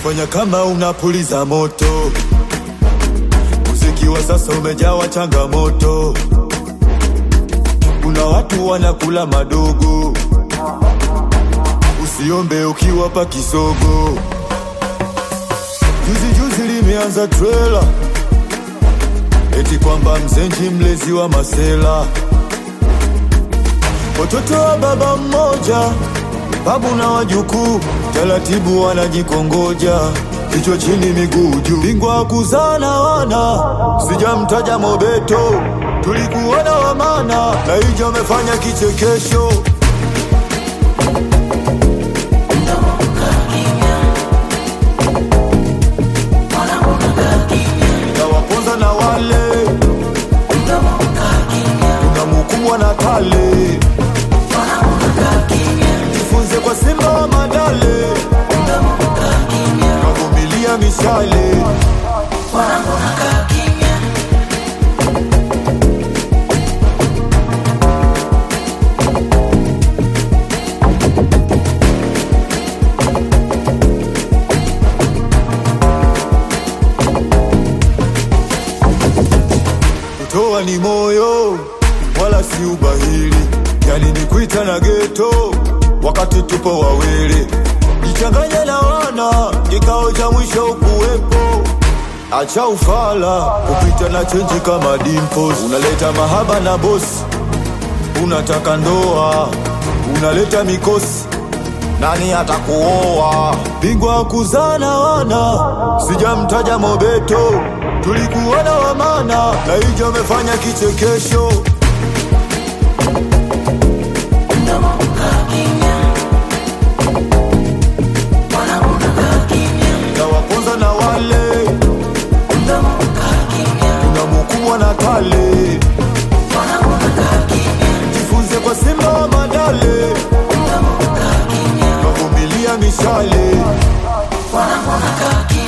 fanya kama unapuliza moto. Muziki wa sasa umejawa changamoto, kuna watu wanakula madogo. Usiombe ukiwapa kisogo. Juzi juzi limeanza trela eti kwamba mzenji mlezi wa masela, watoto wa baba mmoja, babu na wajukuu, taratibu wanajikongoja, kichwa chini miguu juu, bingwa kuzana wana, sijamtaja Mobeto, tulikuona wamana na hijo amefanya kichekesho tawaponza na wale kuna mukubwa na tale jifunze kwa simba wa madale kavumilia mishale kutoa ni moyo wala si ubahili, yani ni kuita na geto wakati tupo wawili, jichanganye na wana, kikao cha mwisho ukuwepo. Acha ufala kupita na chenji kama dimples, unaleta mahaba na bosi, unataka ndoa, unaleta mikosi nani atakuoa? Bingwa kuzana wana, sijamtaja Mobeto, tulikuona wamana na hijo amefanya kichekesho. Tawaponza na wale kuna mukubwa na tale, jifunze kwa simba wa madale kavumilia mishale Wanamwona kaki